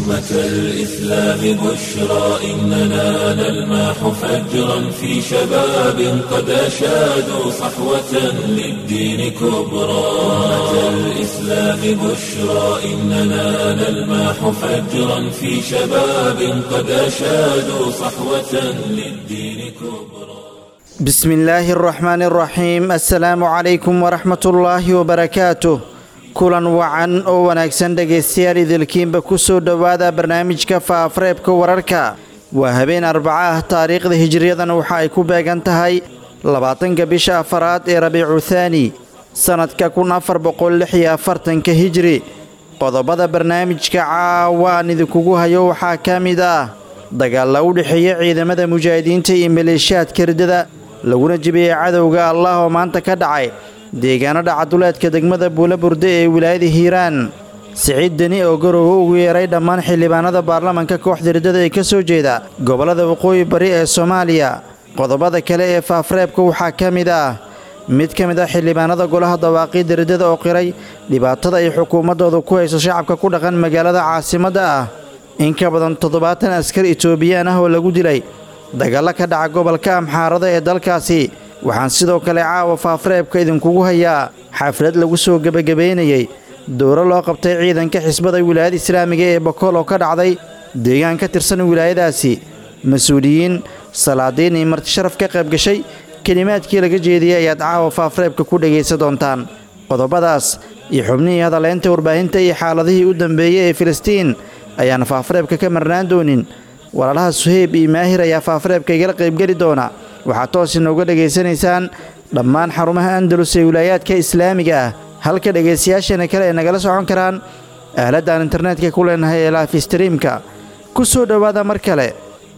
أمة الإسلام بشرى إننا نلمح فجرا في شباب قد أشادوا صحوة للدين كبرى أمة الإسلام بشرى إننا نلمح فجرا في شباب قد أشادوا صحوة للدين كبرى بسم الله الرحمن الرحيم السلام عليكم ورحمة الله وبركاته kulan wacan oo wanaagsan dhegaystayaal idilkiinba ku soo dhowaada barnaamijka faafareebka wararka waa habeen arbaca ah taariikhda hijiriyadana waxa ay ku beegan tahay labaatanka bisha afaraad ee rabiicu thaani sannadka kun afar boqol lix iyo afartanka hijri qodobada barnaamijka caawaan idinkugu hayo waxaa ka mid ah dagaalla u dhexeeya ciidamada mujaahidiinta iyo maleeshiyaadka riddada laguna jibiyey cadowga allah oo maanta ka dhacay deegaano dhacaduleedka degmada buulaburde ee wilaayada hiiraan siciid deni oo garoowe ugu yeeray dhammaan xildhibaanada baarlamanka kooxda riddada ee ka soo jeeda gobollada waqooyi bari ee soomaaliya qodobada kale ee faafreebka waxaa ka mid ah mid ka mid ah xildhibaanada golaha dawaaqiidda riddada oo qiray dhibaatada ay xukuumaddooda ku hayso shacabka ku dhaqan magaalada caasimadda ah in ka badan toddobaatan askar itoobiyaan ah oo lagu dilay dagaallo ka dhaca gobolka amxaarada ee dalkaasi waxaan sidoo kale caawa faafreebka idinkugu hayaa xaflad lagu soo gebagabaynayey dowro loo qabtay ciidanka xisbada wilaayada islaamiga ee bokool oo ka dhacday deegaan ka tirsan wilaayadaasi mas-uuliyiin salaadiin iyo marti sharaf ka qayb gashay kelimaadkii laga jeediyey ayaad caawa faafreebka ku dhegaysan doontaan qodobadaas iyo xubnihii hadaleynta warbaahinta iyo xaaladihii u dambeeyey ee filistiin ayaan faafreebka ka marnaan doonin walaalaha suheyb iyo maahir ayaa faafreebka igala qaybgeli doona waxaad toos inooga dhegaysanaysaan dhammaan xarumaha andalus ee wilaayaadka islaamiga ah halka dhegaystayaasheena kale ay nagala socon karaan aaladaan internetka ku leenahay ee laaf streamka ku soo dhowaada mar kale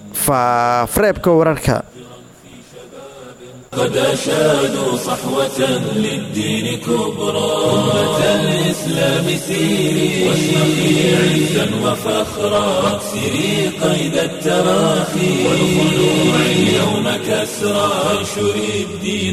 faafreebka wararka قد أشادوا صحوة للدين كبرى أمة الإسلام سيري واشرقي عزا وفخرا واكسري قيد التراخي والخلوع اليوم كسرى وانشري الدين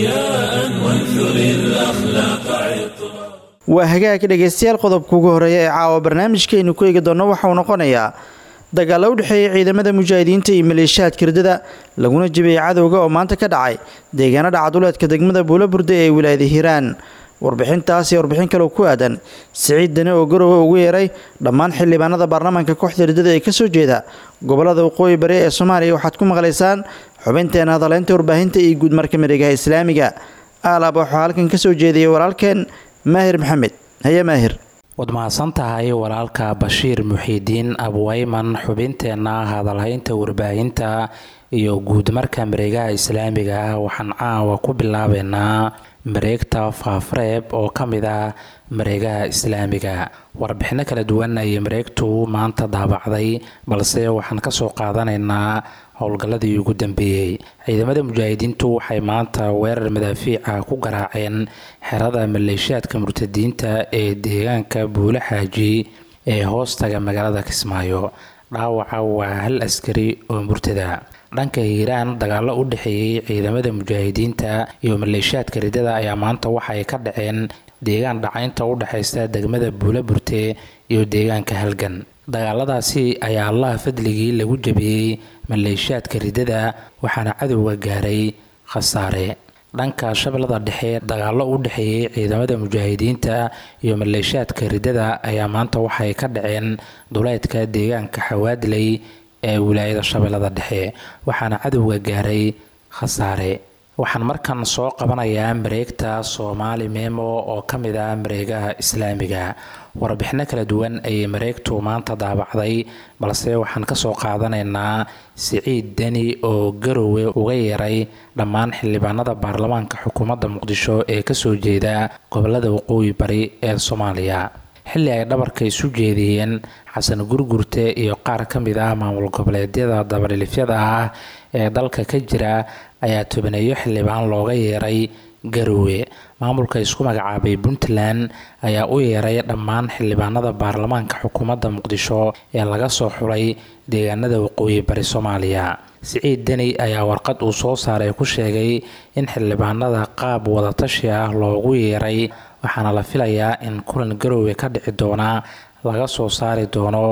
ضياء وانثري الأخلاق عطرا waa hagaag dhegaystayaal qodobka ugu horeeya ee caawa barnaamijkaynu ku eegi doonno waxauu noqonayaa dagaalla u dhexeeya ciidamada mujaahidiinta iyo maleeshiyaadka riddada laguna jibiyey cadowga oo maanta ka dhacay deegaano dhacaduleedka degmada buulaburde ee wilaayada hiiraan warbixintaas iyo warbixin kaleo ku aadan siciid deni oo garowe ugu yeeray dhammaan xildhibaanada baarlamaanka kooxda riddada ee kasoo jeeda gobolada waqooyi bari ee soomaaliya waxaad ku maqlaysaan xubinteena hadaleynta warbaahinta iyo guudmarka miregaha islaamiga aalaab waxaa halkan kasoo jeediyay walaalkeen maahir maxamed haye maahir waad mahadsan tahay walaalka bashiir muxiidiin abwayman xubinteenna hadalhaynta warbaahinta iyo guudmarka mareegaha islaamiga ah waxaan caawa ku bilaabeynaa mareegta faafreeb oo ka mid ah mareegaha islaamiga warbixino kala duwan ayay mareegtu maanta daabacday balse waxaan kasoo qaadanaynaa howlgalladii ugu dambeeyey ciidamada mujaahidiintu waxay maanta weerar madaafiica ku garaaceen xerada maleeshiyaadka murtadiinta ee deegaanka buule xaaji ee hoostaga magaalada kismaayo dhaawaca waa hal askari oo murtada dhanka hiiraan dagaallo u dhexeeyey ciidamada mujaahidiinta iyo maleeshiyaadka riddada ayaa maanta waxay ka dhaceen deegaan dhacaynta u dhexaysa degmada buule burte iyo deegaanka halgan dagaaladaasi ayaa allaha fadligii lagu jabiyey maleeshiyaadka riddada waxaana cadowga gaaray khasaare dhanka shabeellada dhexe dagaallo u dhexeeyey ciidamada mujaahidiinta iyo maleeshiyaadka riddada ayaa maanta waxay ka dhaceen duleydka deegaanka xawaadley ee wilaayada shabeellada dhexe waxaana cadowga gaaray khasaare waxaan markan soo qabanayaa mareegta soomaali memo oo ka mid ah mareegaha islaamiga warbixino kala duwan ayay mareegtu maanta daabacday balse waxaan kasoo qaadanaynaa siciid deni oo garowe uga yeeray dhammaan xildhibaanada baarlamaanka xukuumadda muqdisho ee kasoo jeeda gobolada waqooyi bari ee soomaaliya xilli ay dhabarka isu jeediyeen xasan gurgurte iyo qaar ka mid ah maamul goboleedyada dabadhilifyada ah ee dalka ka jira ayaa tobaneeyo xildhibaan looga yeeray garowe maamulka isku magacaabay puntland ayaa u yeeray dhammaan xildhibaanada baarlamaanka xukuumadda muqdisho ee laga soo xulay deegaanada waqooyi bari soomaaliya siciid deni ayaa warqad uu soo saaray ku sheegay in xildhibaanada qaab wadatashi ah loogu yeeray waxaana la filayaa in kulan garowe ka dhici doona laga soo saari doono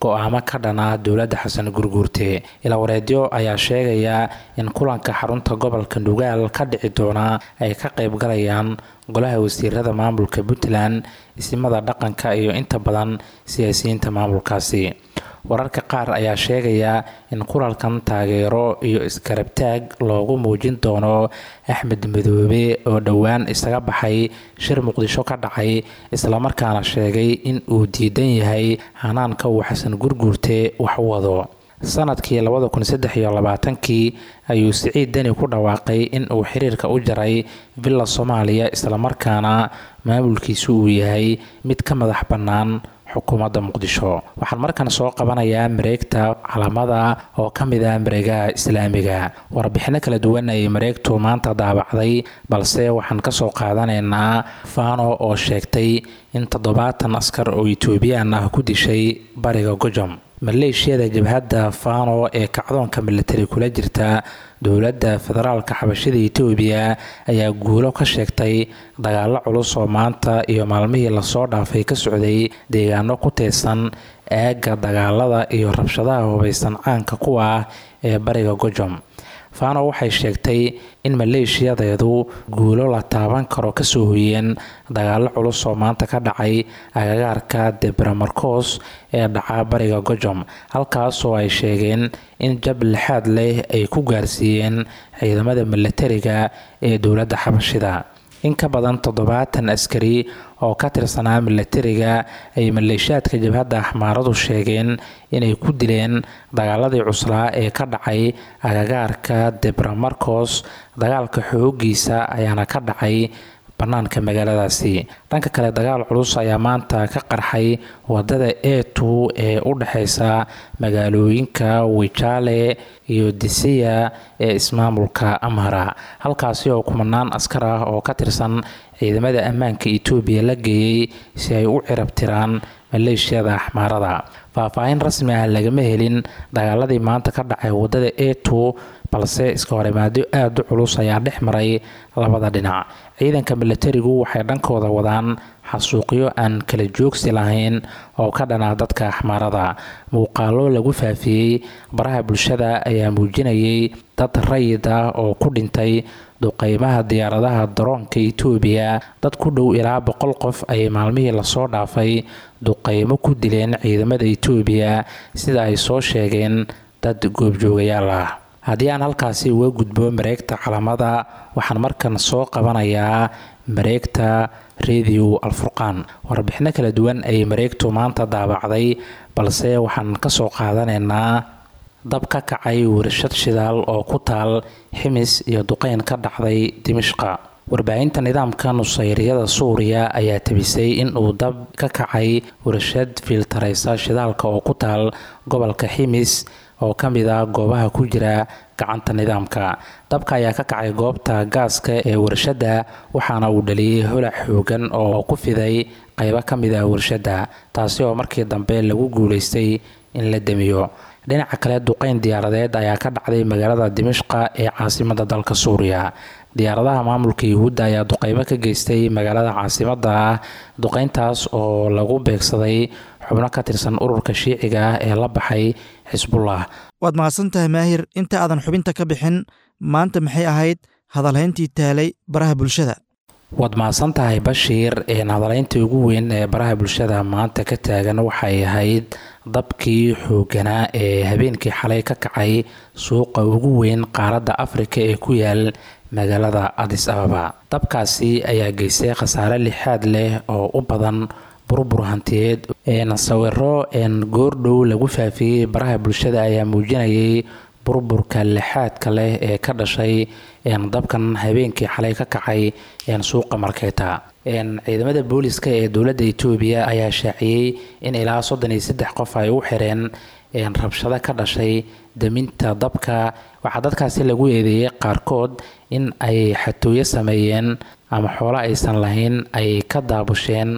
go-aamo ka dhana dowladda xasan gurguurte ilawareedyo ayaa sheegaya in kulanka xarunta gobolka nugaal ka dhici doona ay ka qayb galayaan golaha wasiirada maamulka puntland isimada dhaqanka iyo inta badan siyaasiyiinta maamulkaasi wararka qaar ayaa sheegaya in kulalkan taageero iyo isgarabtaag loogu muujin doono axmed madoobe oo dhowaan isaga baxay shir muqdisho ka dhacay islamarkaana sheegay in uu diidan yahay hanaanka uu xasan gurguurte wax u wado sanadkii labada kun saddex iyo labaatankii ayuu siciid deni ku dhawaaqay in uu xiriirka u jaray villa soomaaliya islamarkaana maamulkiisu uu yahay mid ka madax bannaan xukuumadda muqdisho waxaan markan soo qabanayaa mareegta calamada oo ka mid ah mareegaha islaamiga warbixino kala duwan ayay mareegtu maanta daabacday balse waxaan kasoo qaadanaynaa fano oo sheegtay in toddobaatan askar oo etoobiyaan ah ku dishay bariga gojom maleeshiyada jabhadda fano ee kacdoonka militari kula jirta dowladda federaalka xabashada etoobiya ayaa guulo ka sheegtay dagaalo culus oo maanta iyo maalmihii lasoo dhaafay ka socday deegaano ku teedsan aagga dagaalada iyo rabshadaha hubaysan caanka kuwa ah ee bariga gojom fano waxay sheegtay in maleeshiyadeedu guulo la taaban karo kasoo hoyeen dagaalo culus oo maanta ka dhacay agagaarka debramarcos ee dhaca bariga gojom halkaasoo ay sheegeen in jab lixaad leh ay ku gaarsiiyeen ciidamada milatariga ee dowladda xabashida in ka badan toddobaatan askari oo ka tirsanaa milatariga ay maleeshiyaadka jabhadda axmaaradu sheegeen inay ku dileen dagaaladii cuslaa ee ka dhacay agagaarka debramarcos dagaalka xoogiisa ayaana ka dhacay bannaanka magaaladaasi dhanka kale dagaal culus ayaa maanta ka qarxay wadada e two ee u dhexeysa magaalooyinka wijaale iyo disiya ee ismaamulka amhara halkaasi oo kumanaan askar ah oo ka tirsan ciidamada ammaanka etoobiya la geeyey si ay u cirabtiraan maleeshiyada axmaarada faahfaahin rasmi ah lagama helin dagaaladii maanta ka dhacay wadada e two balse iska horimaadyo aada u culus ayaa dhex maray labada dhinac ciidanka milatarigu waxay dhankooda wadaan xasuuqyo aan kala joogsi lahayn oo ka dhana dadka axmaarada muuqaalo lagu faafiyey baraha bulshada ayaa muujinayay dad rayid ah oo ku dhintay duqeymaha diyaaradaha daroonka etoobiya dad ku dhow ilaa boqol qof ayay maalmihii lasoo dhaafay duqeymo ku dileen ciidamada etoobiya sida ay soo sheegeen dad goobjoogayaal ah haddii aan halkaasi uga gudbo mareegta calamada waxaan markan soo qabanayaa mareegta radio alfurqaan warbixino kala duwan ayay mareegtu maanta daabacday balse waxaan kasoo qaadanaynaa dab ka kacay warshad shidaal oo ku taal ximis iyo duqeyn ka dhacday dimishqa warbaahinta nidaamka nusayriyada suuriya ayaa tabisay in uu dab ka kacay warshad fiiltareysa shidaalka oo ku taal gobolka ximis oo ka mid ah goobaha ku jira gacanta nidaamka dabka ayaa ka kacay goobta gaaska ee warshadda waxaana uu dhaliyey holac xoogan oo ku fiday qaybo ka mid ah warshadda taasi oo markii dambe lagu guulaystay in la demiyo dhinaca kale duqeyn diyaaradeed ayaa ka dhacday magaalada dimishqa ee caasimada dalka suuriya diyaaradaha maamulka yuhuudda ayaa duqeymo ka geystay magaalada caasimada ah duqeyntaas oo lagu beegsaday xubno ka tirsan ururka shiiciga ah ee la baxay xisbullah waad mahadsantahay maahir inta aadan xubinta ka bixin maanta maxay ahayd hadalhayntii taalay baraha bulshada waad mahadsan tahay bashiir hadalaynta ugu weyn ee baraha bulshada maanta ka taagan waxay ahayd dabkii xooganaa ee habeenkii xalay ka kacay suuqa ugu weyn qaaradda afrika ee ku yaal magaalada adis ababa dabkaasi ayaa geystay khasaare lixaad leh oo u badan burbur hantiyeed sawiro goordhow lagu faafiyey baraha bulshada ayaa muujinayay burburka lixaadka leh ee ka dhashay dabkan habeenkii xalay ka kacay suuqa markeeta ciidamada booliska ee dowladda etoobiya ayaa shaaciyey in ilaa soddon iyo saddex qof ay u xireen rabshado ka dhashay deminta dabka waxaa dadkaasi lagu eedeeyey qaarkood in ay xatooyo sameeyeen ama xoolo aysan lahayn ay ka daabusheen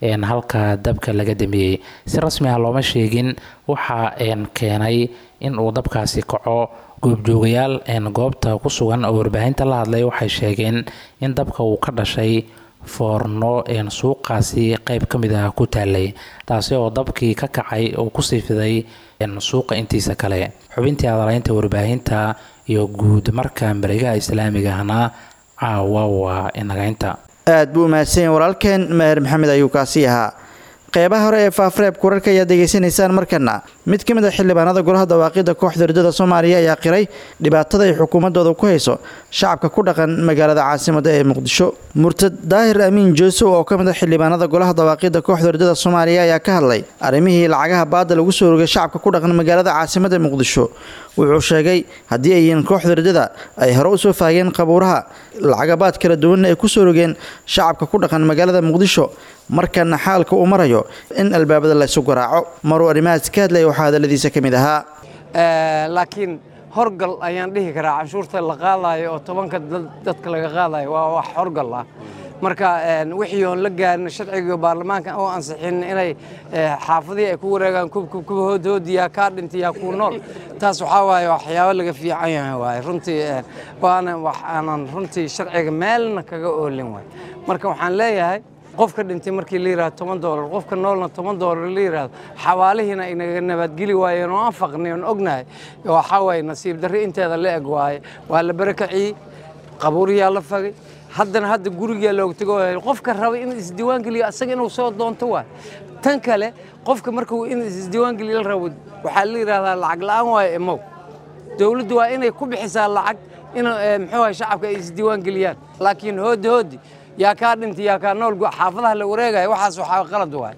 halka dabka laga damiyey si rasmi ah looma sheegin waxaa keenay in uu dabkaasi kaco goobjoogayaal goobta ku sugan oo warbaahinta la hadlay waxay sheegeen in dabka uu ka dhashay foorno suuqaasi qeyb ka mid ah ku taalay taasi oo dabkii ka kacay oo kusii fiday suuqa intiisa kale xubintii hadalaynta warbaahinta iyo guud marka mareegaha islaamigahna caawa waa inagaynta aad buu umahadsanyahy walaalkeen maher maxamed ayuu kaasi ahaa qeybaha hore ee faafreeb kurarka ayaad degeysanaysaan markana mid ka mid a xildhibaanada golaha dawaaqida kooxda ridada soomaaliya ayaa qiray dhibaatada ay xukuumadooda ku hayso shacabka ku dhaqan magaalada caasimada ee muqdisho murtad daahir amiin joosow oo ka mid a xildhibaanada golaha dawaaqida kooxda ridada soomaaliya ayaa ka hadlay arrimihii lacagaha baada lagu soo rogay shacabka ku dhaqan magaalada caasimada muqdisho wuxuu sheegay haddii ay yihiin kooxda ridada ay hore usoo faageen qabuuraha lacagabaad kala duwanna ay kusoo rogeen shacabka ku dhaqan magaalada muqdisho markana xaalka uu marayo in albaabada laysu garaaco maruu arrimahaas ka hadlaya waxaa hadaladiisa ka mid ahaa laakiin horgal ayaan dhihi karaa canshuurta la qaadayo oo tobanka dadka laga qaadayo waa wax horgal ah marka wixii oon la gaarin sharciga baarlamaanka oo ansixin inay xaafadihii ay ku wareegaan kuwa hoodhoodiyaa kaa dhintayaa kuu nool taas waxaa waaye waxyaabo laga fiican yahay waaye runtii waana wax aanan runtii sharciga meelna kaga oolin waay marka waxaan leeyahay qofka dhintay markii la yidhahdo toban doolar qofka noolna toban doolar la yidhahdo xawaalihiina ay naga nabadgeli waayeen oo aan faqnay oon ognahay waxaa waaye nasiib darri inteeda la eg waaye waa la barakaciyey qabuuriyaa la fagay haddana hadda gurigaa looga tego qofka raba in isdiiwaan geliyo asaga inuu soo doonto waay tan kale qofka markuu in isdiiwaan geliyo la rabo waxaa la yidhahdaa lacag la'aan waayo emow dowladdu waa inay ku bixisaa lacag in muxuu ahay shacabka ay isdiiwaan geliyaan laakiin hoodi hoodi yaa kaa dhintay yaa kaa nool xaafadaha la wareegaya waxaas waxaa qalad waay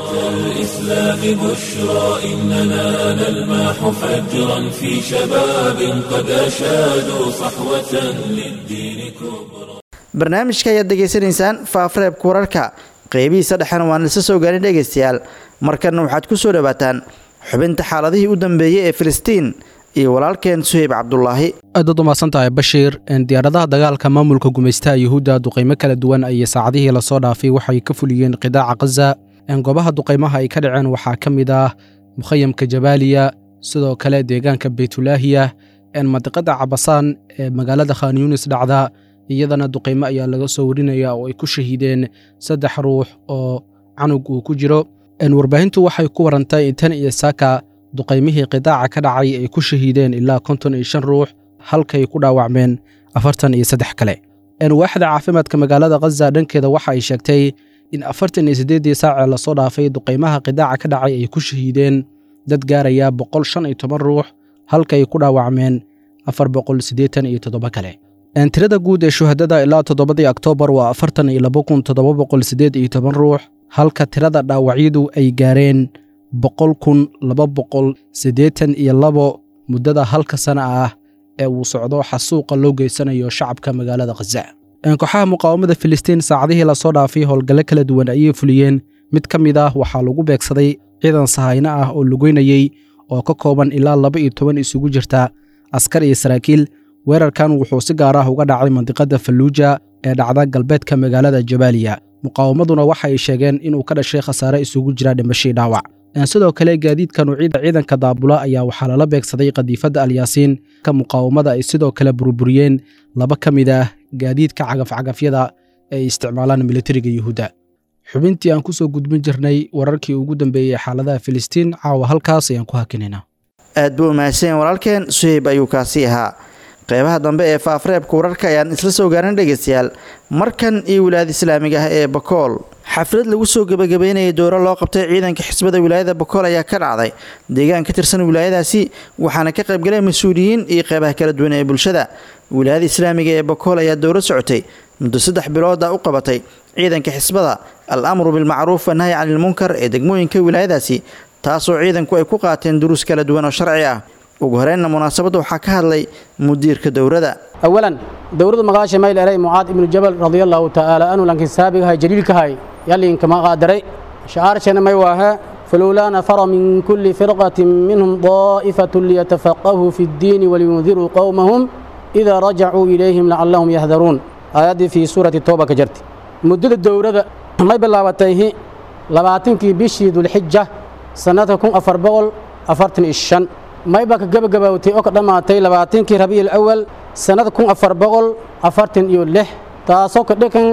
الإسلام بشرى إننا نلمح فجرا في شباب قد أشادوا صحوة للدين كبرى barnaamijka ayaad degeysanaysaan faafreebka wararka qeybihiisa dhexena waan isla soo gaarin dhegaystayaal markana waxaad ku soo dhowaataan xubinta xaaladihii u dambeeyey ee filistiin iyo walaalkeen suheyb cabdulaahi aadaad umaasan tahay bashiir diyaaradaha dagaalka maamulka gumaystaha yuhuudda duqaymo kala duwan ayay saacadihii lasoo dhaafay waxay ka fuliyeen qidaaca khaza goobaha duqaymaha ay ka dhaceen waxaa ka mid ah mukhayamka jabaaliya sidoo kale deegaanka beytulaahiya mandiqada cabasaan ee magaalada khan yunis dhacda iyadana duqaymo ayaa laga soo warinaya oo ay ku shahiideen saddex ruux oo canug uu ku jiro warbaahintu waxay ku warantay in tan iyo saaka duqaymihii qidaaca ka dhacay ay ku shahiideen ilaa konton iyo shan ruux halkay ku dhaawacmeen afartan iyo saddex kale waaxda caafimaadka magaalada khaza dhankeeda waxa ay sheegtay in afartan iyo siddeeddii saacee lasoo dhaafay duqaymaha qidaaca ka dhacay ay ku shahiideen dad gaaraya boqol shan iyo toban ruux halkay ku dhaawacmeen afar boqol siddeetan iyo toddoba kale tirada guud ee shuhadada ilaa toddobadii oktoobar waa afartan iyo laba kun toddoba boqol siddeed iyo toban ruux halka tirada dhaawacyadu ay gaareen boqol kun laba boqol siddeetan iyo labo muddada halka sana ah ee uu socdo xasuuqa loo geysanayo shacabka magaalada khaza kooxaha muqaawamada filistiin saacadihii lasoo dhaafay howlgalle kala duwan ayay fuliyeen mid ka mid ah waxaa lagu beegsaday ciidan sahayno ah oo lugeynayey oo ka kooban ilaa laba iyo toban isugu jirta askar iyo saraakiil weerarkan wuxuu si gaar ah uga dhacay mandiqada falluuja ee dhacda galbeedka magaalada jabaaliya muqaawamaduna waxa ay sheegeen inuu ka dhashay khasaare isugu jira dhimashii dhaawac sidoo kale gaadiidka nuucyada ciidanka daabula ayaa waxaa lala beegsaday qadiifadda alyaasiin ka muqaawamada ay sidoo kale burburiyeen laba ka mid ah gaadiidka cagafcagafyada ee ay isticmaalaan militariga yuhuudda xubintii aan ku soo gudbin jirnay wararkii ugu dambeeyey xaaladaha filistiin caawa halkaas ayaan ku hakinaynaa aad buu umahadsanyaen walaalkeen suheyb ayuu kaasi ahaa qeybaha dambe ee faafreebka wararka ayaan isla soo gaarin dhegaystayaal markan iyo wilaayada islaamiga ah ee bakool xaflad lagu soo gebagabeynayay dooro loo qabtay ciidanka xisbada wilaayada bakool ayaa ka dhacday deegaan ka tirsan wilaayadaasi waxaana ka qaybgalay mas-uuliyiin iyo qeybaha kala duwan ee bulshada wilaayada islaamiga ee bakool ayaa dowro socotay muddo saddex bilooda u qabatay ciidanka xisbada al amru bilmacruuf wanahyi canilmunkar ee degmooyinka wilaayadaasi taasoo ciidanku ay ku qaateen duruus kala duwan oo sharci ah ugu horeynna munaasabadda waxaa ka hadlay mudiirka dowrada أولا دورة مقاشة ميل إلي معاذ بن الجبل رضي الله تعالى عنه لكن سابقها جليل كهاي يلي كما قادري شعار شنا ميواها فلولا نفر من كل فرقة منهم طائفة ليتفقهوا في الدين ولينذروا قومهم إذا رجعوا إليهم لعلهم يهذرون آيات في سورة التوبة كجرت مدة الدورة ما بلاوتيه لباتنكي بشي ذو الحجة سنتكم أفر بغل أفرتن الشن ما يبقى جب جبوتي أقدم معتي لباتنكي ربيع الأول سنة كون أفر بغل أفرتن يو له تاسوك دكن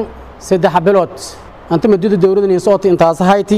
saddex bilood anta maduda dowladda niin sooti intaas hayti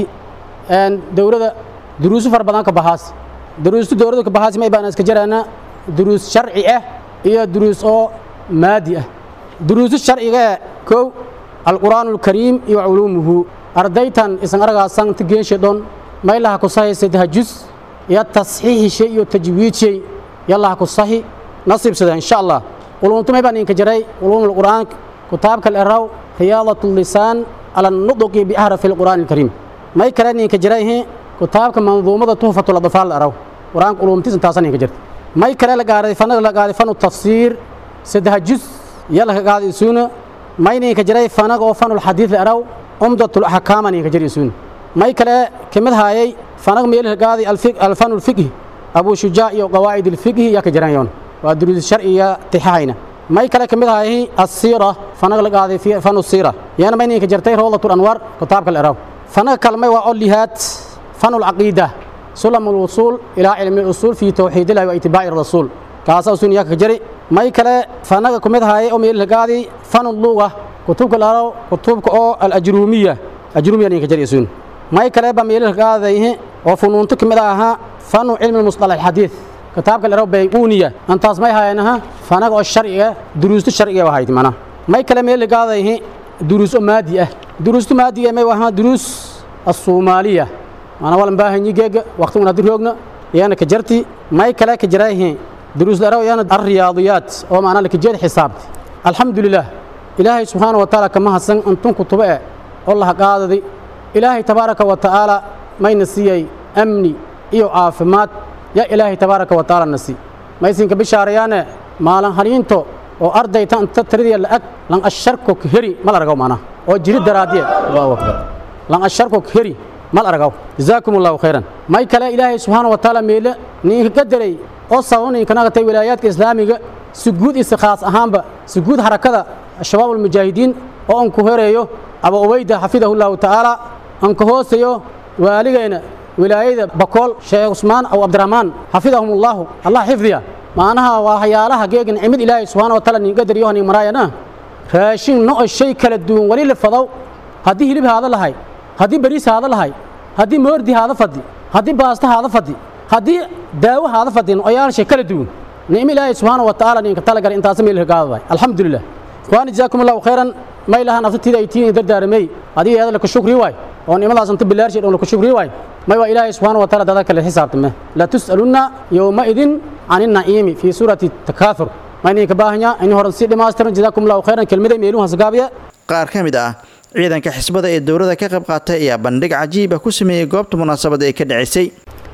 dowladda duruuso fara badan ka baxaas duruustu dowladda ka baxaas may baan iska jaraana duruus sharci ah iyo duruus oo maadi ah duruusu sharciga ee kow alqur'aan alkariim iyo culuumuhu ardaytan isan aragaasan ta geenshe dhon maylaha ku sahi saddex jus iyo tasxiixishay iyo tajwiidshay yalaha ku sahi nasiibsada insha allah ulumtu may baan inka jaray ulumul qur'aan kitaabka al-araw riyaadatu lisaan ala nuduqi bi ahrafi alqur'aan alkariim may kale ninka jaray kitaabka manduumada tuhfatul adfaal araw qur'aanka ulumtiis intaasan ninka jirta may kale la gaaray fanaga la gaaray fanu tafsiir saddex jus yala ka gaaday suuna may ninka jaray fanaga oo fanul xadiid araw umdatul ahkaam ninka jaray suuna may kale kamid haayay fanaga meel ka gaaday alfiq alfanul fiqh abu shujaa iyo qawaid alfiqh ya ka jarayoon waa duruus sharciya tixayna may kale kamid haayay as-sira fanaga la gaaday fi fanu sira yana may ninka jartay rawdatul anwar kitaabka araw fanaga kalmay waa olihaad fanul aqiida سلم الوصول إلى علم الأصول في توحيد الله واتباع الرسول كاسا سن ياك جري ماي كلا فانا كمد هاي أو ميل هقادي فن اللغة كتب كلارو كتب أو الأجرومية أجرومية نيك جري سن ماي كلا بميل هقادي أو فنون تكمل أها فن علم المصطلح الحديث كتاب كلارو بيقونية أنت اسمعي هاي أنها فانا أو الشرعية دروس الشرعية وهاي تمانا ماي كلا ميل هقادي دروس مادية دروس مادية ما وها دروس الصومالية أنا ولا مباهي جيجا وقت من هدروجنا يانا كجرتي ما يكلا كجرايه دروس دراو يانا الرياضيات أو معنا لك جد حساب الحمد لله إلهي سبحانه وتعالى كما حسن أنتم كتباء الله قاعد دي إلهي تبارك وتعالى ما ينسي أمني إيو عافمات يا إلهي تبارك وتعالى نسي ما يسين كبشاريانا ما لن هرينتو oo ardayta inta tiradii la ag lan asharko heri mal aragaw maana oo jiri daraadiye Allahu akbar lan asharko heri mal aragaw jazaakum allahu khayran may kale ilaahay subhanahu wa ta'ala meela ninka qadaray oo sababnay kana gatay wilaayaadka islaamiga si guud is khaas ahaanba si guud harakada shabaab mujaahidiin oo aan ku horeeyo aba ubayda xafidahu allahu ta'ala aan ka hooseeyo waaligeena wilaayada bakool sheekh usmaan aw abdurrahmaan xafidahum allah allah xifdiya maanaha waa hayaalaha geegan cimid ilaahay subhanahu wa ta'ala ninka qadariyo nin maraayana raashin no shay kala duwan wali la fadaw haddii hilib haada lahay haddii bariis haada lahay haddii moordi haada fadhi haddii baasta haada fadhi haddii daawo haada fadhin oyaalshay kala duwan nicmo ilaahay subxaana wa tacaala ninka talagal intaas meel hagaadaday alxamdulilah ikhwaani jazaakum allahu khayran may laha nafsatiida ay tiini dardaaramay adiga eeda laka shukri waay oo nimadaas inta bilaarshay dhoon laka shukri waay may waa ilaahay subxaana wa taala dada kale xisaabtame la tus'alunna yowmaidin can innaciimi fii suurati takaathur ma idinka baahanya in horan si dhammaystiran jazaakum allahu khayran kelmaday meeluhaas gaabiya qaar ka mid ah ciidanka xisbada ee dowladda ka qayb qaatay ayaa bandhig cajiiba ku sameeyey goobta munaasabada ee ka dhacisay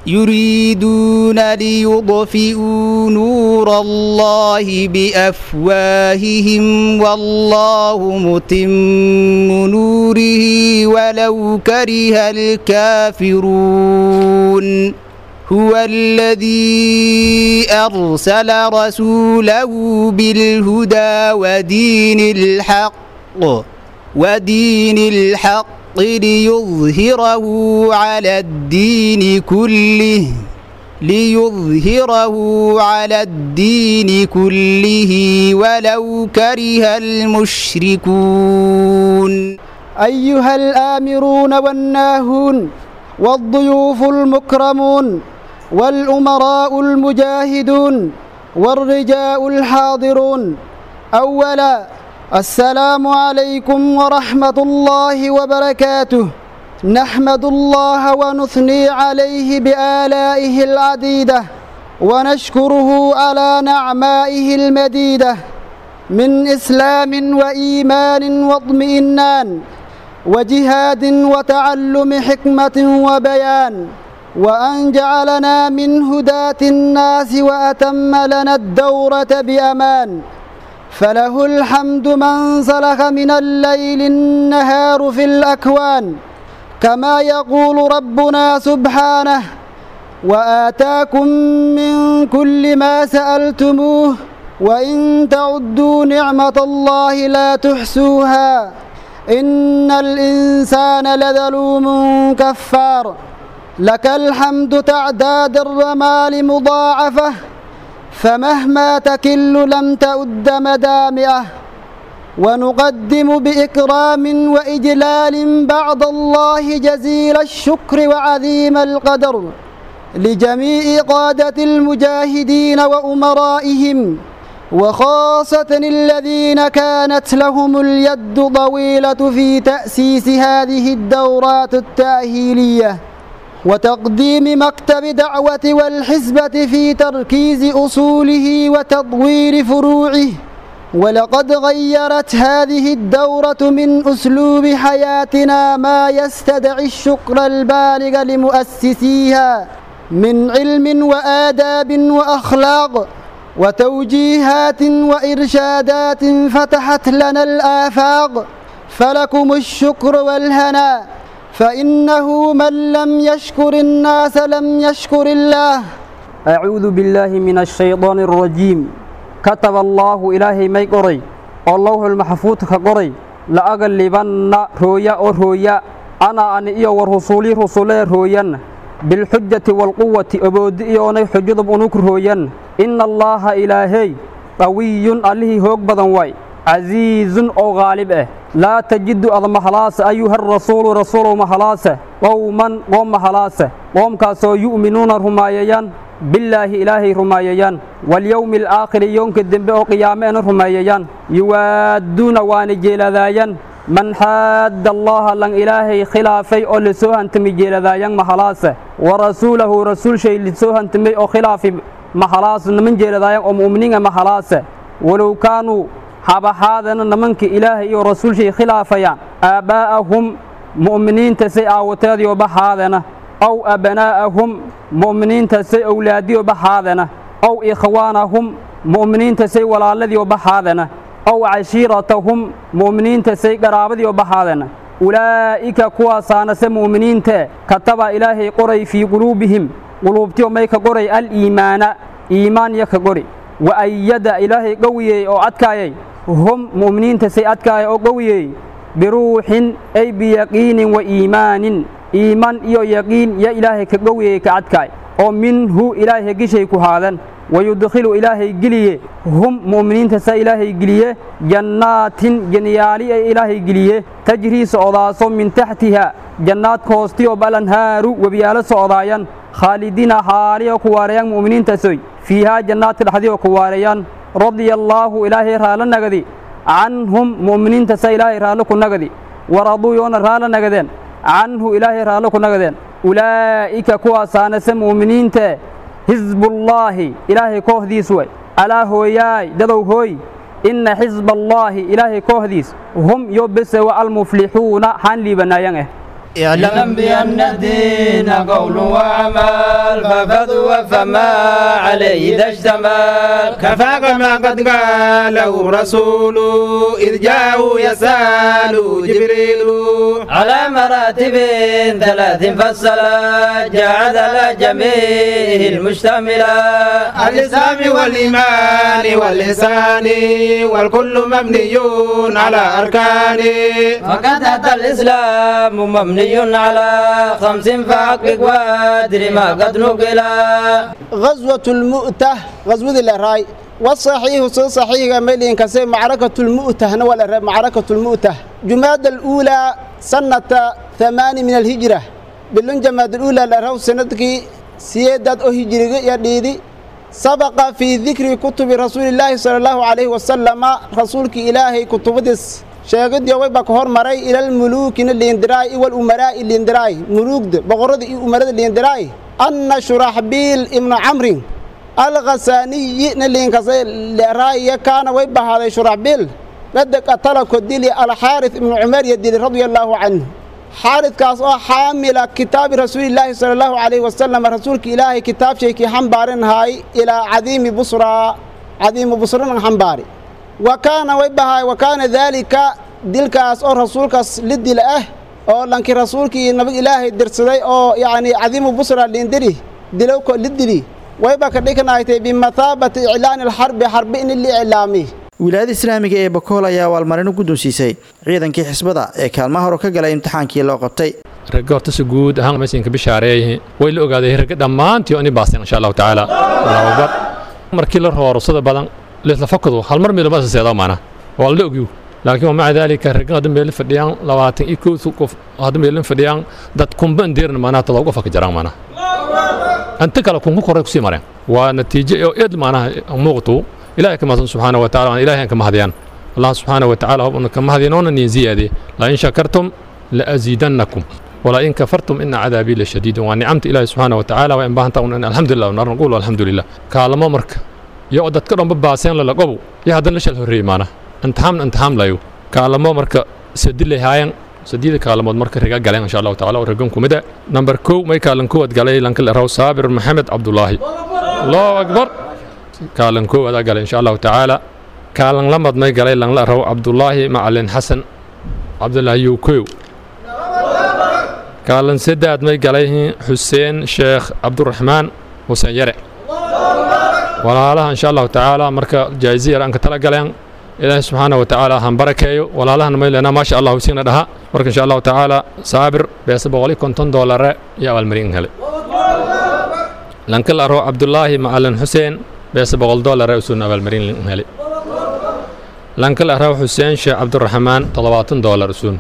يريدون ليطفئوا نور الله بأفواههم والله متم نوره ولو كره الكافرون هو الذي أرسل رسوله بالهدى ودين الحق ودين الحق ليظهره على الدين كله ليظهره على الدين كله ولو كره المشركون أيها الآمرون والناهون والضيوف المكرمون والأمراء المجاهدون والرجاء الحاضرون أولا السلام عليكم ورحمة الله وبركاته نحمد الله ونثني عليه بآلائه العديدة ونشكره على نعمائه المديدة من إسلام وإيمان واطمئنان وجهاد وتعلم حكمة وبيان وأن جعلنا من هداة الناس وأتم لنا الدورة بأمان فله الحمد من سلخ من الليل النهار في الأكوان كما يقول ربنا سبحانه وآتاكم من كل ما سألتموه وإن تعدوا نعمة الله لا تحسوها إن الإنسان لذلوم كفار لك الحمد تعداد الرمال مضاعفة فمهما تكل لم تؤد مدامئة ونقدم بإكرام وإجلال بعد الله جزيل الشكر وعظيم القدر لجميع قادة المجاهدين وأمرائهم وخاصة الذين كانت لهم اليد طويلة في تأسيس هذه الدورات التأهيلية وتقديم مكتب دعوة والحزبة في تركيز أصوله وتطوير فروعه ولقد غيرت هذه الدورة من أسلوب حياتنا ما يستدعي الشكر البالغ لمؤسسيها من علم وآداب وأخلاق وتوجيهات وإرشادات فتحت لنا الآفاق فلكم الشكر والهناء فإنه من لم يشكر الناس لم يشكر الله أعوذ بالله من الشيطان الرجيم كتب الله إلهي مي قري الله المحفوظ كقري لأغلبن رويا أو رويا أنا أن إيو ورسولي رسولي رويا بالحجة والقوة أبود إيوني حجة بأنوك رويا إن الله إلهي قوي عليه هوك بدن واي عزيز أو غالب إيه لا تجد أض محلاس أيها الرسول رسول محلاس قوما قوم محلاس قوم كاسو يؤمنون رمايان بالله إلهي رمايان واليوم الآخر يوم كدن بأو قيامين رمايان يوادون وان جيلذايان من حاد الله لن إلهي خلافي أو لسوهن تمي جيلذايان محلاس ورسوله رسول شيء لسوهن تمي أو خلافي محلاس من جيلذايان أو مؤمنين محلاس ولو كانوا habahaadana nimanka ilaahay iyo rasuulshay khilaafayaan aabbaa'ahum mu'miniinta say aawateediyo bahaadana aw abnaa'ahum mu'miniinta say owlaadiyo bahaadana aw ikhwaanahum mu'miniinta say walaaladiyo bahaadana aw cashiiratahum mu'miniinta say qaraabadiyo bahaadana ulaa'ika kuwaasaanase mu'miniinte kataba ilaahay qoray fii quluubihim quluubtiyo may ka qoray aliimaana iimaan yo ka qori wa ayada ilaahay qowiyey oo adkaayay hum mu'miniinta say adkaaya oo qowiyey biruuxin ay biyaqiinin wa iimaanin iimaan iyo yaqiin ya ilaahay ka qowiyey ka adkaay oo minhu ilaahay gishay ku haadan wayudkhilu ilaahay geliye hum mu'miniinta sa ilaahay geliye jannaatin janyaali ay ilaahay geliye tajrii socdaaso min taxtiha jannaadka hoostiyo balanhaaru webiyaalo socdaayan khaalidiina haaliyo ku waareeyaan mu'miniintasoy fiihaa jannaadka dhexdiyo ku waareeyaan radia allaahu ilaahay raalo nagadi canhum mu'miniinta sa ilaahay raallo ku nagadi waraduu yoona raalo nagadeen canhu ilaahay raallo ku nagadeen ulaa'ika kuwaasaanase mu'miniinte xisbullaahi ilaahay kooxdiis way alaa hooyaay dadow hooy inna xisba allaahi ilaahay kooxdiis hum yo bese wa almuflixuuna haan liibanaayan eh اعلم بأن الدين قول وعمل ففضوا فما عليه إذا اشتمل كفاك ما قد قاله رسول إذ جاءه يسأل جبريل على مراتب ثلاث فصلا جعل على جميع المشتملة الإسلام والإيمان والإحسان والكل مبني على أركانه فقد أتى الإسلام مبني مبني على خمس فحقق وادري ما قد نقل غزوة المؤتة غزوة الراي والصحيح صحيح ملين كسي معركة المؤتة نوال معركة المؤتة جماد الأولى سنة ثمان من الهجرة بلون جماد الأولى لرو سندك سيادة هجرة يديدي سبق في ذكر كتب رسول الله صلى الله عليه وسلم رسولك إلهي كتب دس sheegadiyo way baa ka hormaray ilal muluukina liindiraay iwal umaraa'i liindiraay muluugda boqorrada iyo umarada liindiraay anna shuraxbiil ibnu camrin alkhasaaniyi na liinkasay leeraaya kaana way bahaaday shuraxbiil qad qatala ko dili alxaaris ibnu cumar yo dili radia allaahu canhu xaaridkaas oo xaamila kitaabi rasuulillaahi sala allahu calayhi wasalam rasuulka ilaahay kitaabshaykii xambaarinhaay ilaa cadiimi busraa cadiimu busrana xambaari wa kaana way bahaay wa kaana daalika dilkaas oo rasuulkaas la dila ah oo lankii rasuulkii nabig ilaahay dirsaday oo yacni cadiimu busra liindiri dilowko la dili wayba ka dhignaaytay bimathaabati iclaani alxarbi xarbi in li iclaami wilaayada islaamiga ee bakool ayaa abaalmarin u guddoonsiisay ciidankii xisbada ee kaalmaha hore ka galay imtixaankii loo qabtay ragga horta si guud ahaan meeshinka bishaareeyay way la ogaaday ragga dhammaantii oo ini baaseen insha allahu tacaala allahu akbar markii la roo rusada badan leesla fakadu hal mar midaba seedaa maana waa la ogyu laakiin wamaca daalika raggan hadda meelin fadhiyaan labaatan iyo kow qof hadda meelin fadhiyaan dad kunban deerna maanaha todoba qof ka jaraan maanaha inta kale kunku koray kusii mareen waa natiijo oo eed maanaha muuqatu ilaahay ka mahadsan subxaana wa taala ilaahay aan ka mahadiyaan allah subxaana wa tacaala hobna ka mahadinoona niin ziyaade la in shakartum la aziidannakum ولا إن كفرتم إن عذابي لشديد ونعمت إلهي سبحانه وتعالى وإن بهنت أن الحمد لله ونقول الحمد لله كالما مرك يا أدت كرم بباسين للا قبو يا هذا ليش الهري معنا أنت حام أنت حام لا يو كالما مرك سدي لي هاين سديد كالما مرك رجع قالين إن شاء الله تعالى ورجعكم مدة نمبر كو ما يكالن كو قالي لانك الرو صابر محمد عبد الله الله أكبر كالن كو هذا قال إن شاء الله تعالى كالن لمد ما قالي لان الرو عبد الله مع حسن عبد الله يوكو kaalin saddex may galayhiin xuseen sheekh cabduraxmaan xuseen yare walaalaha insha allahu tacaala marka jaa'izi yar aan ka tala galeen ilaahay subxaana wa tacaala han barakeeyo walaalahana may leenaa maasha allahu siina dhaha marka insha allahu tacaala saabir beesa boqoli konton doolare iyo abaalmarin helay lankal aro cabdulaahi macalin xuseen beesa boqol doolare usuuna abaalmarin helay lankal aro xuseen sheekh cabduraxmaan toddobaatan doolar usuun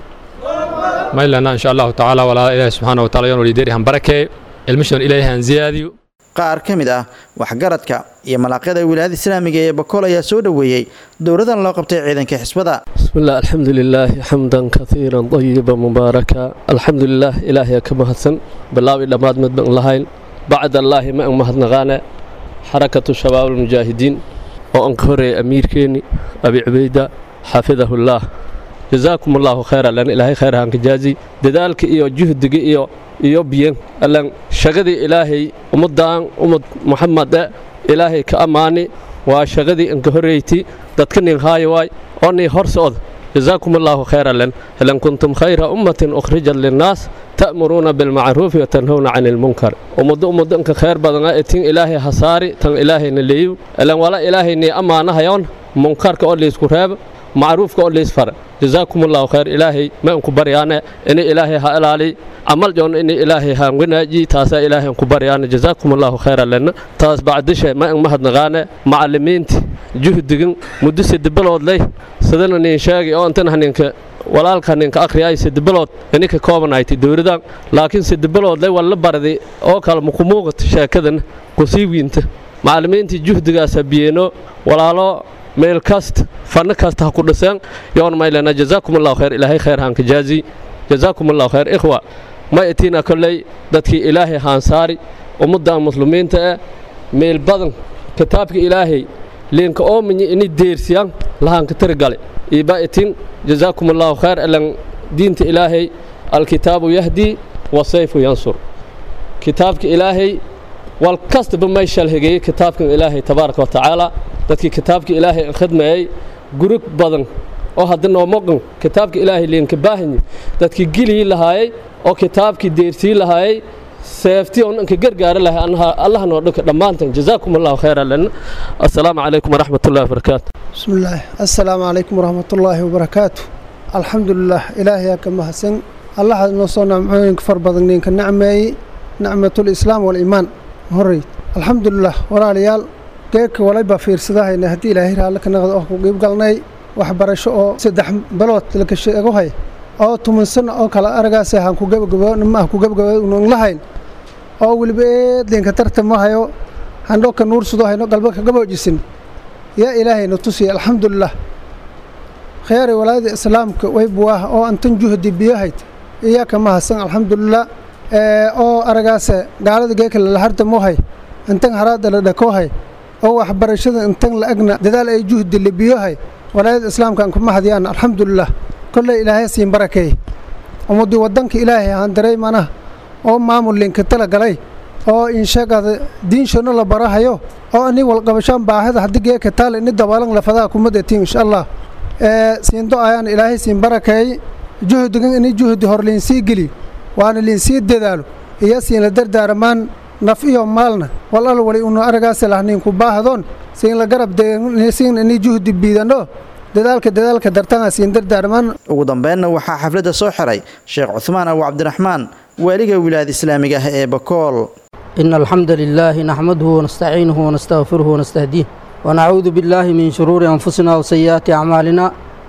maylana insha allahu tacaala walaa ilaahi subxaana wa taala yan walideeri han barakeeyo ilmishan ilaahay han ziyaadiyo qaar ka mid ah waxgaradka iyo malaaqyada wilaayada islaamiga ee bakool ayaa soo dhoweeyey dowladan loo qabtay ciidanka xisbada بسم الله الحمد لله حمدا كثيرا طيبا مباركا الحمد لله إلهي كما هسن بالله دماد مدبن لهين بعد الله ما مهد نغانا حركة شباب المجاهدين وأنكوري أمير كيني أبي عبيدة حفظه الله جزاكم الله خيرا لأن إلهي خير هانك جازي دذلك إيو جهدك إيو إيو بيان لأن شغدي إلهي أمدان أمد محمد إلهي كأماني وشغدي إنك هريتي دتكنين هاي واي أني هرسود جزاكم الله خيرا لن هل كنتم خير أمة أخرجا للناس تأمرون بالمعروف وتنهون عن المنكر ومد أمد إنك خير بدنا إتين إلهي حصاري تن إلهي نليو لأن ولا إلهي ني أمانة هيون منكر كأولي سكرهب معروف كأولي سفر جزاكم الله خير إلهي ما أنكو بريانا إني إلهي هالالي عمل جون إني إلهي هانغناجي تاسا إلهي أنكو بريانا جزاكم الله خيرا لنا تاس بعد شيء ما أن مهد نغانا معلمين جهدين مدس دبلود لي سدنا نين شاقي أو أنتنا هنينك walaalka ninka akhriyay sid bilood ininka koobanayti dowladan laakiin sid bilood lay wala bardi oo kale muku muuqato sheekadan kusii wiinta macallimiintii juhdigaasa biyeeno walaalo meel kasta fanno kasta ha ku dhiseen yoon maylana jazaakum allahu khayr ilaahay khayr hanka jaazi jazaakum allahu khayr ikhwa ma itiina kolley dadkii ilaahay haan saari ummaddan muslimiinta eh meel badan kitaabka ilaahay liinka oominya ini deersiyaan lahaanka tirgale iba itin jazaakum allahu khayr ilan diinta ilaahay alkitaabu yahdi wasayfu yansur kitaabka ilaahay wal kastaba may shalhigeeyey kitaabkan ilaahay tabaaraka wa tacaala dadkii kitaabka ilaahay khidmayey gurug badan oo hadda noomoqan kitaabka ilaahay liinka baahanyi dadkii gilii lahaayey oo kitaabkii deersii lahaayey seeftii oo dhanka gargaara lahay allah noo dhanka dhammaantan jazaakum allahu khayra lana assalaamu calaykum waraxmat ullahi wabarakaatu بسم الله السلام عليكم ورحمة الله وبركاته الحمد لله إلهي كما حسن الله نصونا معين كفر بدنين كنعمة نعمة الإسلام والإيمان هري الحمد لله ولا ريال كيك ولا بفير سداه إن هدي إلهي رالك نغض أخو قيب قلناي وحبرشو أو سدح بلوت لك الشيء أقوهي أو تمن سنة أو كلا أرقاسي هانكو قيب قبا نما هكو قيب قبا ونغلهين أو ولبيت لين كترت ما هيو هندوك نور سداه هنو قلبك قبا جسن يا إلهي نتوسي الحمد لله خيار ولاد إسلامك ويبواه أو أنتن جهدي بيهيت إياك ما هسن الحمد لله أو أرقاسة قالت جيك للهرد موهي أنتن هراد لدكوهي أو أحبرشد أنتن لأجنا ددال أي جهد اللي بيهي ولاد إسلام كان كم هديان الحمد لله كل إلهي سين بركي ومدي ودنك إلهي هندري منا أو مامول لينك تلا قلي oo insheegada diinshana la barahayo oo ani walqabashaan baahida haddii geeka taal ini dabaalan lafadaha kumadatiin insha allah siindo ayaan ilaahay siin barakeey juhdigan ini juhdi hor liinsii geli waana liinsii dadaalo iyo siin la dardaaramaan naf iyo maalna wal al wali unu aragaasi lahniinku baahdoon siin la garab siin ini juhdi biidano dadaalka dadaalka dartana siin dardaarmaan ugu dambeynna waxaa xafladda soo xiray sheekh cuhmaan abu cabdiraxmaan waaliga wilaayada islaamiga ah ee bakool إن الحمد لله نحمده ونستعينه ونستغفره ونستهديه ونعوذ بالله من شرور أنفسنا وسيئات أعمالنا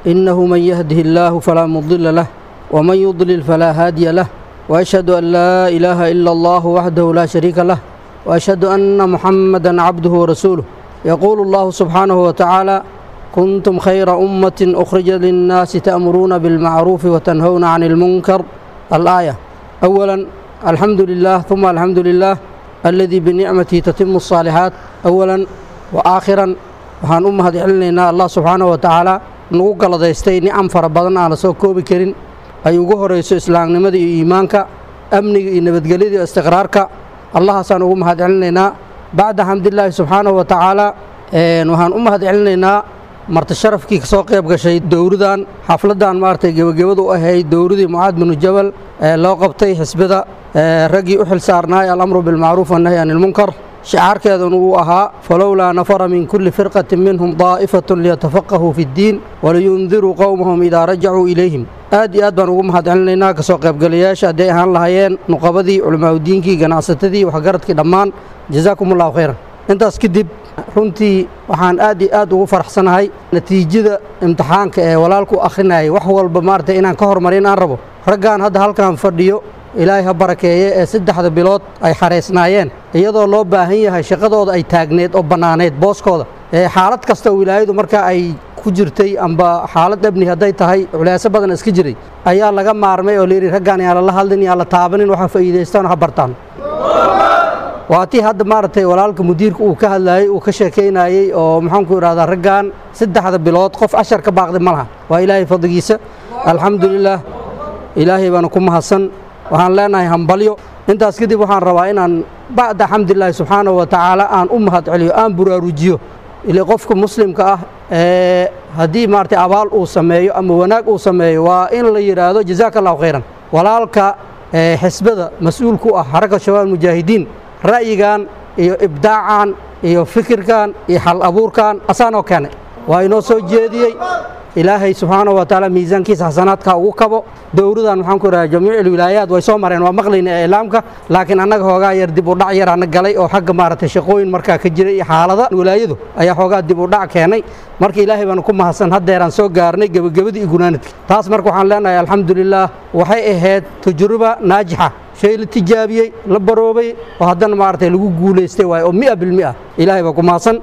إنه من يهده الله فلا مضل له ومن يضلل فلا هادي له وأشهد أن لا إله إلا الله وحده لا شريك له وأشهد أن محمدا عبده ورسوله يقول الله سبحانه وتعالى كنتم خير أمة أخرج للناس تأمرون بالمعروف وتنهون عن المنكر الآية أولا الحمد لله ثم الحمد لله الذي بنعمته تتم الصالحات أولا وآخرا waxaan u mahad celinaynaa allah subxaanahu wa tacaala nagu galadaystay nicam fara badan aan la soo koobi karin ay ugu horayso islaamnimada iyo iimaanka amniga iyo nabadgelyada iyo istiqraarka allahaasaan ugu mahad celinaynaa bacda xamdilaahi subxaanahu wa tacaala waxaan u mahad celinaynaa marti sharafkii ka soo qayb gashay dowradan xafladan maaragtay gebagabada u ahayd dowradii mucaad binu jabal ee loo qabtay xisbada raggii u xil saarnaay alamru bilmacruuf wannahyi can ilmunkar shicaarkeeduna uu ahaa falowlaa nafara min kulli firqatin minhum daa'ifatun liyatafaqahuu fi ddiin waliyundiruu qowmahum idaa rajacuu ilayhim aad iyo aad baan ugu mahad celinaynaa kasoo qaybgalayaasha hadday ahaan lahayeen nuqabadii culamaauddiinkii ganacsatadii waxgaradkii dhammaan jazaakum allahu khayran intaas kadib runtii waxaan aad iyo aad ugu faraxsanahay natiijada imtixaanka ee walaalku akhrinayay wax walba maaragtay inaan ka hormarin aan rabo raggaan hadda halkan fadhiyo ilaahay ha barakeeye ee saddexda bilood ay xaraysnaayeen iyadoo loo baahan yahay shaqadooda ay taagneed oo bannaaneed booskooda ee xaalad kasta wilaayadu markaa ay ku jirtay amba xaalad ebni hadday tahay culaaso badan iska jiray ayaa laga maarmay oo layidhi raggaan yaan lala hadlin yaan la taabanin waxa faa'iidaystaan ha bartaan waa tii hadda maaragtay walaalka mudiirka uu ka hadlaayey uu ka sheekaynayey oo maxaanku idhahdaa raggan saddexda bilood qof ashar ka baaqday ma laha waa ilaahay fadligiisa alxamdulilaah ilaahay baana ku mahadsan waxaan leenahay hambalyo intaas kadib waxaan rabaa inaan bacda xamdilaahi subxaanahu wa tacaala aan u mahad celiyo aan buraarujiyo ile qofka muslimka ah ee haddii maaragtay abaal uu sameeyo ama wanaag uu sameeyo waa in la yidhaahdo jazaaka allahu khayran walaalka xisbada mas-uulku ah xaraka shabaab mujaahidiin ra'yigan iyo ibdaacan iyo fikirkan iyo xal abuurkan asaanoo keenay waa inoo soo jeediyey ilaahay subxaanahu wa tacaala miisaankiisa xasanaadka ugu kabo dowradan maxaan ku idhaha jamiic alwilaayaat way soo mareen waa maqlayna ee islaamka laakiin annaga hoogaa yar dib u dhac yar ana galay oo xagga maaragtay shaqooyin markaa ka jiray iyo xaalada wilaayadu ayaa xoogaa dib u dhac keenay marka ilaahay baanu ku mahadsan haddeeraan soo gaarnay gebagabadii iyo gunaanadka taas marka waxaan leenahay alxamdulilaah waxay ahayd tajruba naajixa shay la tijaabiyey la baroobay oo haddana maaragtay lagu guulaystay waaye oo mia bilmia ilaahay baa ku mahadsan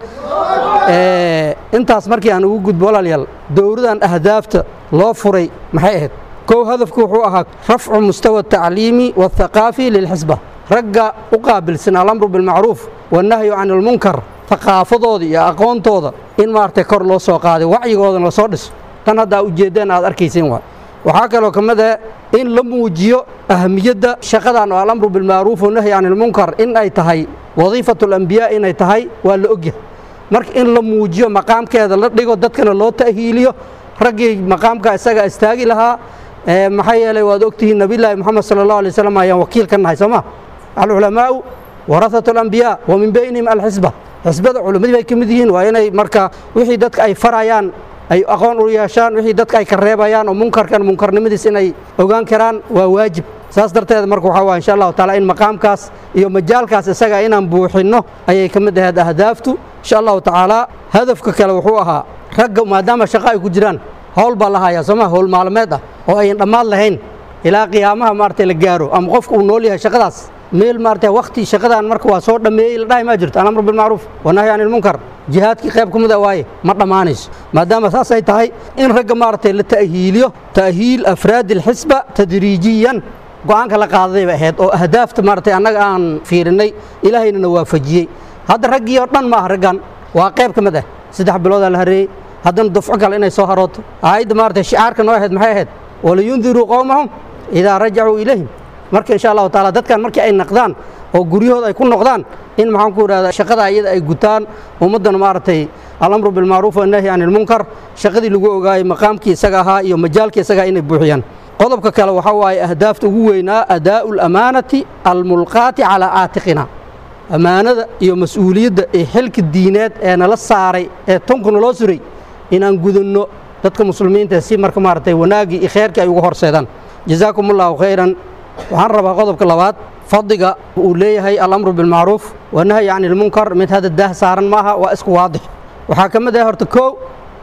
intaas markii aan ugu gudbo walaalyaal dowradan ahdaafta loo furay maxay ahayd kow hadafku wuxuu ahaa rafcu mustawa atacliimi waاthaqaafi lilxisba ragga u qaabilsan alamru bilmacruuf wannahyu can ilmunkar thaqaafadooda iyo aqoontooda in maaragtay kor loo soo qaaday wacyigoodana lasoo dhiso tan haddaa ujeeddeen aad arkaysin waa waxaa kaloo ka mid ah in la muujiyo ahamiyadda shaqadan oo alamru bilmacruuf wannahyi can ilmunkar in ay tahay wadiifatu alambiyaa inay tahay waa la ogyahay marka in la muujiyo maqaamkeeda la dhigo dadkana loo ta'hiiliyo raggii maqaamka isaga istaagi lahaa maxaa yeelay waad ogtihiin nabiyllaahi moxamed sala allahu alay wasalam ayaan wakiil ka nahay soo ma alculamaa'u warahatu alambiyaa wa min baynihim alxisba xisbada culimmadii bay ka mid yihiin waa inay marka wixii dadka ay farayaan ay aqoon u yeeshaan wixii dadka ay ka reebayaan oo munkarkan munkarnimadiis inay ogaan karaan waa waajib saas darteed marka waxaa waa insha allahu taala in maqaamkaas iyo majaalkaas isaga inaan buuxinno ayay ka mid ahayd ahdaaftu insha allahu tacaala hadafka kale wuxuu ahaa ragga maadaama shaqo ay ku jiraan howl baa la hayaa sooma howl maalmeed ah oo ayan dhammaad lahayn ilaa qiyaamaha maaragtay la gaaro ama qofka uu nool yahay shaqadaas meel maaragtay wakti shaqadan marka waa soo dhammeeyey la dhahi maa jirto alamru bilmacruuf wanahyi can ilmunkar jihaadkii qayb ka mid a waaye ma dhammaanayso maadaama saas ay tahay in ragga maaragtay la ta'hiiliyo ta'hiil afraadi alxisba tadriijiyan go'aanka la qaadaday bay ahayd oo ahdaafta maaragtay annaga aan fiirinnay ilaahaynana waafajiyey hadda raggii oo dhan ma ah raggan waa qayb ka mid ah saddex biloodaa la hareeyey haddana dufco kale inay soo harooto aayadda maaragtay shicaarka noo ahayd maxay ahayd waliyundiruu qowmahum idaa rajacuu ilayhim marka insha allahu taala dadkan markii ay naqdaan oo guryahooda ay ku noqdaan in maxaan ku idhahda shaqada iyada ay gutaan ummaddana maaragtay alamru bilmacruuf wannahyi can ilmunkar shaqadii lagu ogaayey maqaamkii isaga ahaa iyo majaalkii isaga inay buuxiyaan qodobka kale waxaa waaye ahdaafta ugu weynaa adaa'u lamaanati almulqaati calaa aatiqina ammaanada iyo mas-uuliyadda ee xilka diineed ee nala saaray ee tunka naloo suray inaan gudanno dadka muslimiinta si marka maaragtay wanaaggii iyo kheyrkii ay ugu horseedaan jazaakum allahu khayran waxaan rabaa qodobka labaad fadliga uu leeyahay alamru bilmacruuf wanahyi can ilmunkar mid hadda daah saaran maaha waa isku waadix waxaa ka mid ah horta kow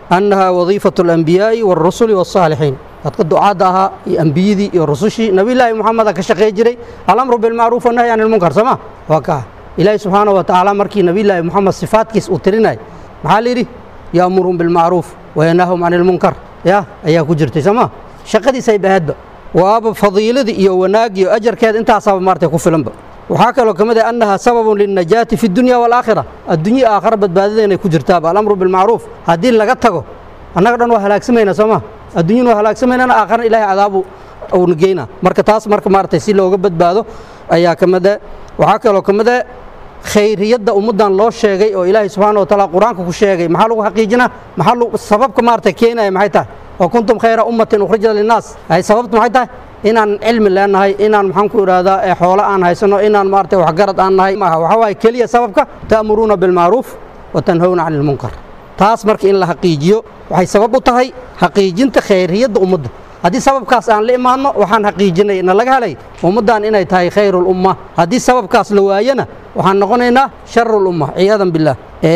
annaha wadiifatu alambiyaa'i waalrusuli waالsaalixiin dadka ducaadda ahaa iyo ambiyadii iyo rusushii nabiyullaahi moxameda ka shaqey jiray alamru bilmacruuf wanahyi can ilmunkar sooma waa kaa ilaahi subxaana wa tacaala markii nabiyullaahi moxamed sifaadkiis uu tirinay maxaa la yidhi yaamuruhum bilmacruuf wayanahum can ilmunkar ya ayaa ku jirtay sooma shaqadiisay bahaadba waaba fadiiladii iyo wanaag iyo ajarkeeda intaasaaba maartay ku filanba waxaa kaloo ka mid ah annaha sababun lilnajaati fi dunya waalaakhira addunya aakhara badbaadadeynay ku jirtaaba alamru bilmacruuf haddii laga tago annaga dhan waa halaagsamayna sooma adduunyana waa halaagsamayna aakharna ilahay cadaabu uuna geyna marka taas marka maaragtay si looga badbaado ayaa ka mid ah waxaa kaloo ka mid ah khayriyadda ummaddan loo sheegay oo ilaahay subxaana wa taala qur-aanka ku sheegay maxaa lagu xaqiijinaa maxaa sababka maaragtay keenaya maxay tahay oo kuntum khayra ummatin ukhrijat linnaas ay sababtu maxay tahay inaan cilmi leenahay inaan maxaan ku idhaahdaa xoolo aan haysano inaan maaragtay waxgarad aan nahay maaha waxaa waaye keliya sababka ta'muruuna bilmacruuf wa tanhawna cani ilmunkar taas marka in la xaqiijiyo waxay sabab u tahay xaqiijinta khayriyadda ummadda haddii sababkaas aan la imaadno waxaan xaqiijinay na laga helay ummaddan inay tahay khayrulumma haddii sababkaas la waayana waxaan noqonaynaa sharulumma ciyaadan billaah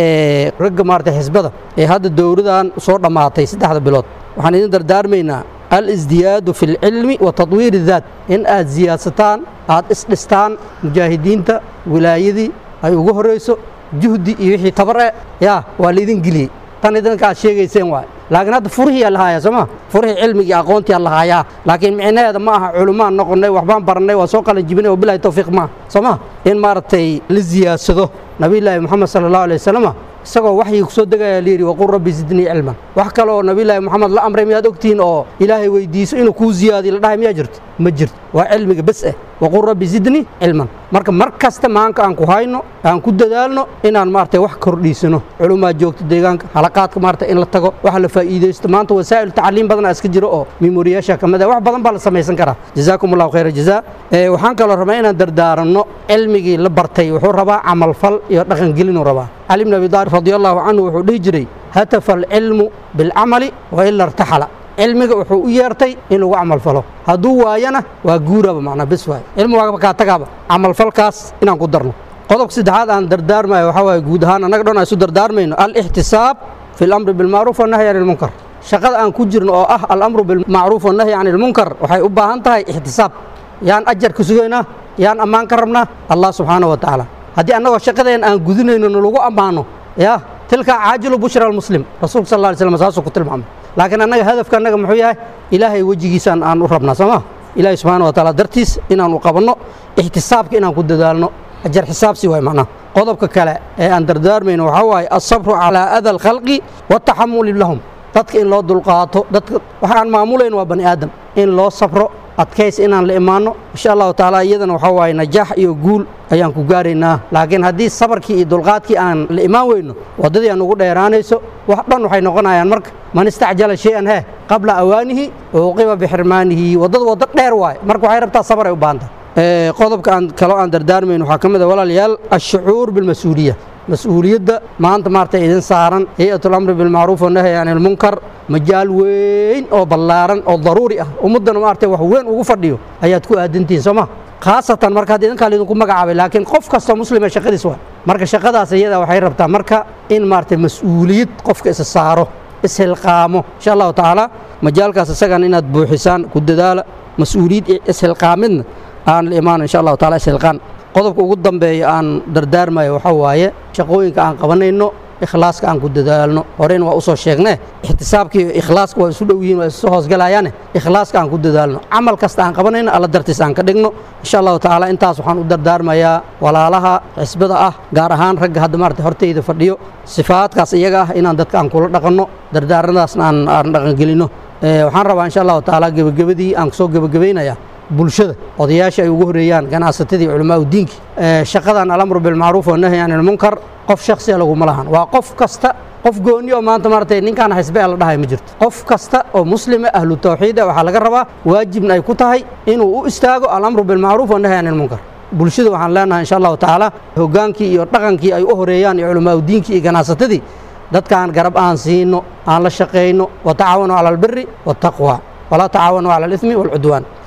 ragga maaragtay xisbada ee hadda dowladan soo dhammaatay saddexda bilood waxaan idin dardaarmaynaa alisdiyaadu fi lcilmi wa tadwiir daat in aad siyaadsataan aad isdhistaan mujaahidiinta wilaayadii ay ugu horrayso juhdi iyo wixii tabar e yaa waa laydin geliyey tan idinka aad sheegayseen waay laakiin hadda furihii aa lahaaya sooma furihii cilmigii aqoontii aa lahaayaa laakiin micnaheeda ma aha culumaan noqonnay waxbaan barannay waa soo qalin jibinay oo bilahi tawfiiq maaha sooma in maaragtay la siyaadsado nabiyullaahi moxamed sala allahu alay wasalama isagoo waxyii ku soo degaya layidhi waqul rabbi zidnii cilman wax kale oo nabiyullaahi moxamed la amray miyaad ogtihiin oo ilaahay weydiiso inuu kuu ziyaadiyo la dhahay miyaa jirto ma jirto waa cilmiga bes eh waqul rabbi zidnii cilman marka mar kasta maanka aan ku hayno aan ku dadaalno inaan maaragtay wax kordhiisano culumaa joogta deegaanka halaqaadka maaragtay in la tago waxa la faa'iidaysto maanta wasaa'il tacliim badan aa iska jiro oo memoriyaasha ka mid ah wax badan baa la samaysan karaa jazaakum allahu khayra jazaa waxaan kaloo rabaa inaan dardaaranno cilmigii la bartay wuxuu rabaa camalfal iyo dhaqangelinuu rabaa cali bn abi daalib radi allahu canhu wuxuu dhihi jiray hatafa alcilmu bilcamali wa ila irtaxala cilmiga wuxuu u yeertay in lagu camalfalo hadduu waayana waa guuraba macnaa bes waay cilmi waaba kaa tagaaba camalfalkaas inaan ku darno qodobka saddexaad aan dardaarmayo waxaa waaye guud ahaan annaga dhan aan isu dardaarmayno alixtisaab fi alamri bilmacruuf wannahyi can ilmunkar shaqada aan ku jirno oo ah alamru bilmacruuf wannahyi can ilmunkar waxay u baahan tahay ixtisaab yaan ajar ka sugaynaa yaan ammaan ka rabnaa allah subxaana wa tacaala haddii annagoo shaqadeen aan gudinayno nalagu ammaano ya tilka caajilu bushra almuslim rasuulka sal alla alay slam saasuu ku tilmaamay laakiin annaga hadafka annaga muxuu yahay ilaahay wejigiisaan aan u rabnaa soo ma ilaahay subxaana wa taala dartiis inaanu qabanno ixtisaabka inaan ku dadaalno ajar xisaabsi waay macnaha qodobka kale ee aan dardaarmayno waxaa waaye alsabru calaa ada alkhalqi wataxamuli lahum dadka in loo dulqaato dadka waxa aan maamulayn waa bani aadam in loo sabro adkays inaan la imaanno insha allahu tacaala iyadana waxaa waaye najaax iyo guul ayaan ku gaaraynaa laakiin haddii sabarkii iyo dulqaadkii aan la imaan weyno waddadii aan ugu dheeraanayso wax dhan waxay noqonayaan marka man istacjala shay-an hee qabla awaanihi uqiba bixirmaanihi waddada waddo dheer waaye marka waxay rabtaa sabar ay u baahan tahay qodobka aan kaloo aan dardaarmayn waxaa ka mid a walaalayaal ashucuur bilmas-uuliya mas-uuliyadda maanta maaragtay idin saaran hay-atul amri bilmacruuf wanahyi can ilmunkar majaal weyn oo ballaaran oo daruuri ah ummaddana maaragtay wax weyn ugu fadhiyo ayaad ku aadantihiin soo ma khaasatan marka hadda idinkaa laydinku magacaabay laakiin qof kastoo muslima shaqadiis waa marka shaqadaas iyada waxay rabtaa marka in maaragtay mas-uuliyad qofka isa saaro ishilqaamo insha allahu tacaala majaalkaas isagan inaad buuxisaan ku dadaala mas-uuliyad ishilqaamidna aan la imaano insha allahu taala ishilqaan qodobka ugu dambeeya aan dardaarmayo waxaa waaye shaqooyinka aan qabanayno ikhlaaska aan ku dadaalno horeyna waa usoo sheegnee ixtisaabka iyo ikhlaaska waa isu dhow yihiin waa isu hoosgalayaane ikhlaaska aan ku dadaalno camal kasta aan qabanayno alla dartiis aan ka dhigno insha allahu tacaala intaas waxaan u dardaarmayaa walaalaha xisbada ah gaar ahaan ragga hadda maarata hortayda fadhiyo sifaadkaas iyaga ah inaan dadka aan kula dhaqanno dardaaradaasna aan aan dhaqangelinno waxaan rabaa insha allahu tacaala gebagabadii aan kusoo gebagabaynayaa bulshada odayaasha ay ugu horeeyaan ganacsatadii culamaau diinki shaqadan alamru bilmacruuf wanahyi can ilmunkar qof shaksiya laguma lahan waa qof kasta qof gooni oo maanta maaragtay ninkaan xisbe la dhahay ma jirto qof kasta oo muslima ahlu tawxiida waxaa laga rabaa waajibna ay ku tahay inuu u istaago alamru bilmacruuf wanahyi can ilmunkar bulshada waxaan leenahay insha allahu tacaala hogaankii iyo dhaqankii ay u horeeyaan iyo culamaau diinkii iyo ganacsatadii dadkaan garab aan siino aan la shaqayno watacaawanuu cala albiri waataqwa walaa tacaawanu cala alismi waalcudwaan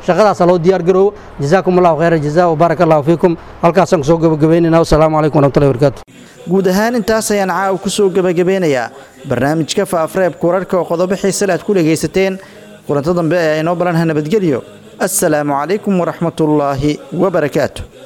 shaqadaasa loo diyaar garoowo jazaakum allahu khayra jazaa wabaaraka allahu fiikum halkaasaan kusoo gabagabaynayna wasalaamu calaykum waraxmatullahi wabarakaatu guud ahaan intaas ayaan caawa ku soo gebagabeynayaa barnaamijka faafareebka wararka oo qodobo xiisale aad ku dhegaysateen kulanto dambe ee inoo balanha nabadgelyo assalaamu calaykum waraxmatullaahi wabarakaatu